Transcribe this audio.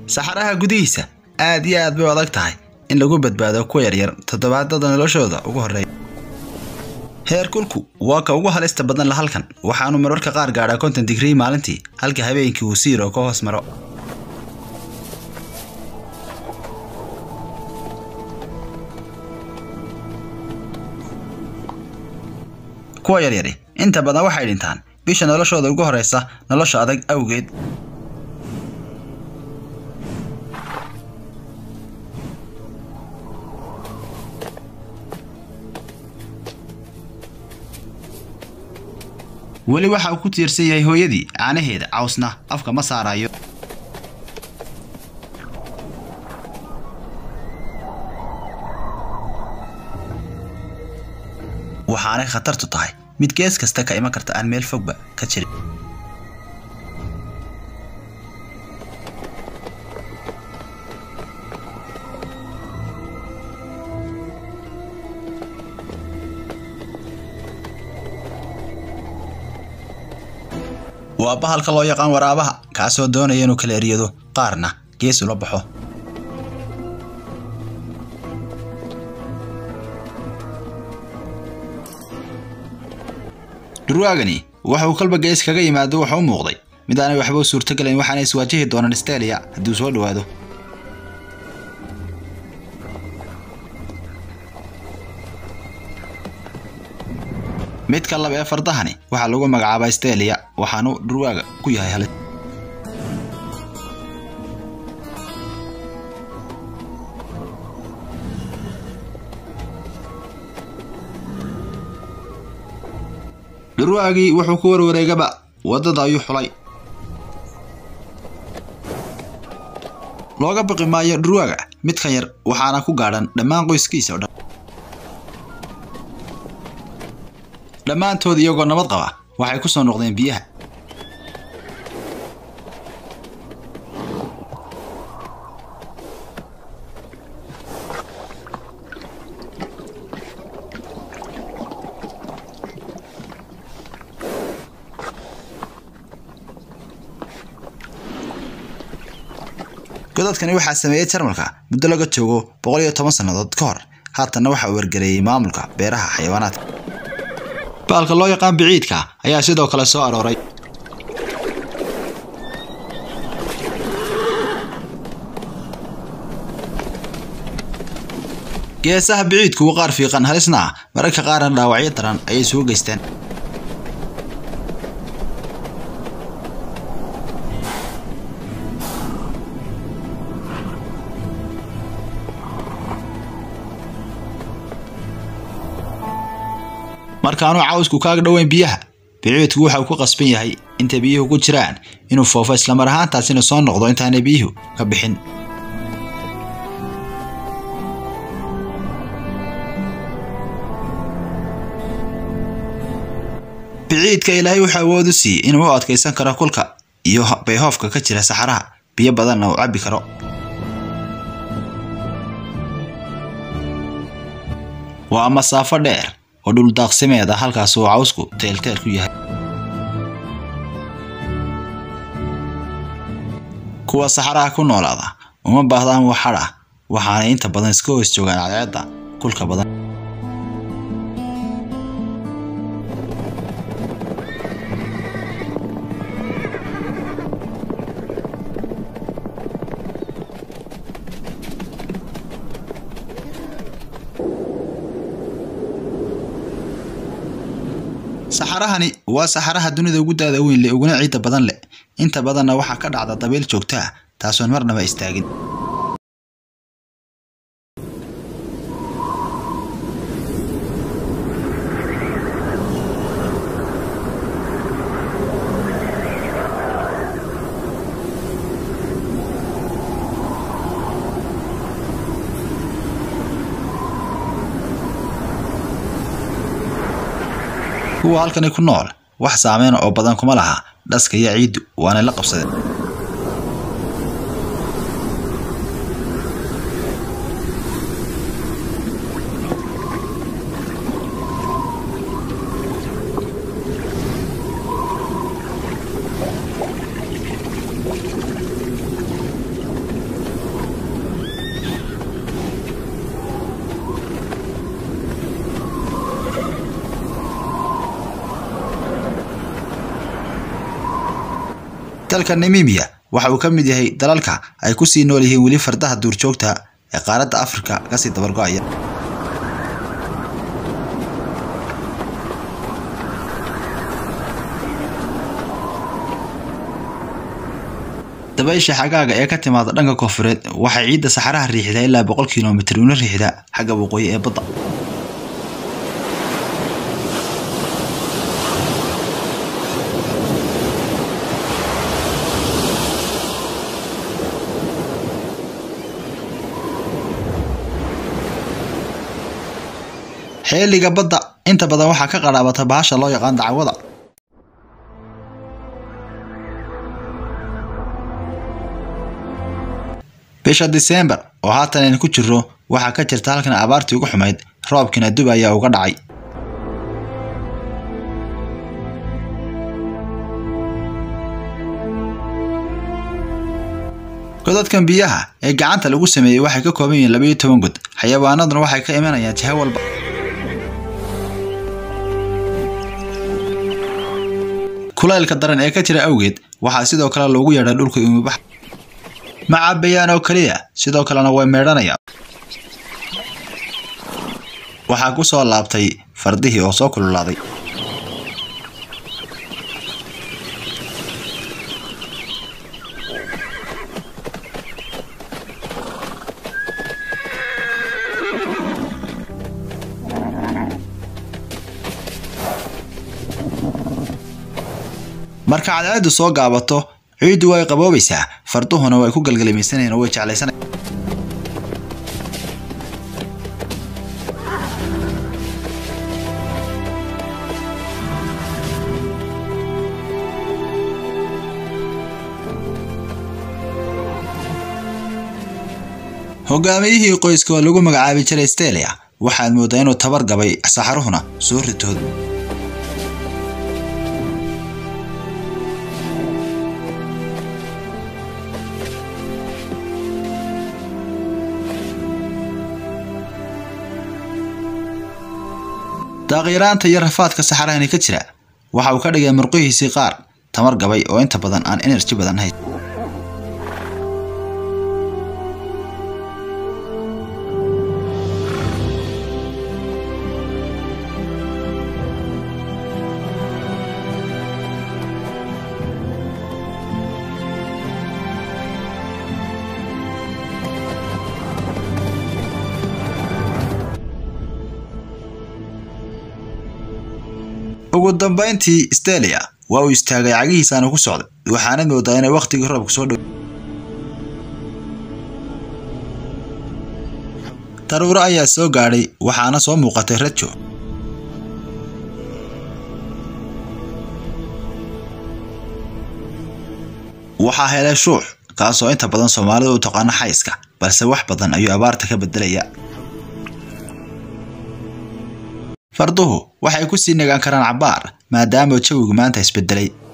saxaraha gudihiisa aad iyo aad bay u adag tahay in lagu badbaado kuwa yaryar toddobaadada noloshooda ugu horreeya heerkulku waa ka ugu halista badan la halkan waxaanu mararka qaar gaadhaa konton digrii maalintii halka habeenkii uu siiro ka hoos maro kuwa yaryari inta badan waxay dhintaan bisha noloshooda ugu horreysa nolosha adag awgeed weli waxa uu ku tiirsan yahay hooyadii caanaheeda cawsna afka ma saarayo waxaanay khatartu tahay mid gees kasta ka iman karta aan meel fogba ka jirin waa bahalka loo yaqaan waraabaha kaasoo doonaya inuu kala eryado qaarna gees ula baxo durwaagani waxa uu kalba gees kaga yimaado wuxuu u muuqday mid aanay waxba u suurtogelayn waxaana iswaajihi doonaan stelia haddii uu soo dhowaado midka lab ee fardahani waxaa lagu magacaabaa stelia waxaanu dhurwaaga ku yahay halis dhurwaagii wuxuu ku warwareegaba waddada ayuu xulay looga baqi maayo dhurwaaga midkan yar waxaana ku gaadhan dhammaan qoyskiisa o dhan dhammaantood iyagoo nabad qaba waxay ku soo noqdeen biyaha godadkani waxaa sameeyey jarmalka muddo laga joogo boqol iyo toban sannadood ka hor haatanna waxa uu wargareeyey maamulka beeraha xayawaanaadka baalka loo yaqaan biciidka ayaa sidoo kale soo arooray geesaha biciidku waa qaar fiiqan halisna ah mararka qaarna dhaawacyo daran ayay soo geysteen markaanu cawsku kaaga dhoweyn biyaha biciidku waxa uu ku qasban yahay inta biyuhu ku jiraan inuu foofo islamar ahaantaasina soo noqdo intaanay biyuhu ka bixin biciidka ilaahay wuxuu awood u siiyey inuu u adkaysan karo kulka iyo bayhoofka ka jira saxaraha biyo badanna uu cabbi karo waa masaafo dheer oo dhuldaaqsimeed ah halkaas uu cawsku teelteel ku yahay kuwa saxaraha ku noolaada uma baahdaan wax hadh ah waxaanay inta badan iska hoos joogaan cadceedda kulka badan saxarahani waa saxaraha dunida ugu daada weyn leh uguna ciidda badan leh inta badanna waxaa ka dhacda dabayl joogta ah taasoon marnaba istaagin kuwa halkani ku nool wax saameyna oo badan kuma laha dhaska iyo ciiddu waana la qabsadeen dalka namimiya waxa uu ka mid yahay dalalka ay ku sii nool yihiin weli fardaha duurjoogta ee qaaradda afrika kasii dabargo-aya dabaysha xagaaga ee ka timaada dhanka koonfureed waxay ciidda saxaraha riixdaa ilaa boqol kilomitir una riixdaa xagga waqooyi ee badda xeeliga badda inta badan waxaa ka qaraabata bahasha loo yaqaan dacwada bisha disembar oo haatan aynu ku jirro waxaa ka jirta halkan abaartii ugu xumayd roobkiina dub ayaa uga dhacay godadkan biyaha ee gacanta lagu sameeyey waxay ka kooban yihiin labaiyo toban god xayawaanaduna waxay ka imanayaan jiho walba kulaylka daran ee ka jira awgeed waxaa sidoo kale loogu yeedhay dhulka umubax ma cabayaan oo keliya sidoo kalena way meedhanayaan waxaa ku soo laabtay fardihii oo soo kululaaday marka cadceeddu soo gaabato ciiddu way qaboobaysaa farduhuna way ku galgalimaysanayaan oo way jeclaysanayaan hogaamiyihii qoyska oo lagu magacaabi jiray stelia waxaad mooddaa inuu tabar gabay saxaruhuna soo ritood daaqyaraanta iyo rafaadka saxarahani ka jira waxa uu ka dhigay murqihiisii qaar tamar gabay oo inta badan aan enerji badan hayn ugu dambayntii stelia waa uu istaagay cagihiisaana ku socday waxaanad moodaa inay wakhtigii roobka soo dhow daruuro ayaa soo gaadhay waxaana soo muuqatay rajo waxaa helay shuux kaasoo inta badan soomaalida u taqaano xayska balse wax badan ayuu abaarta ka bedelaya farduhu waxay ku sii nagaan karaan cabbaar maadaama jawigu maanta isbedelay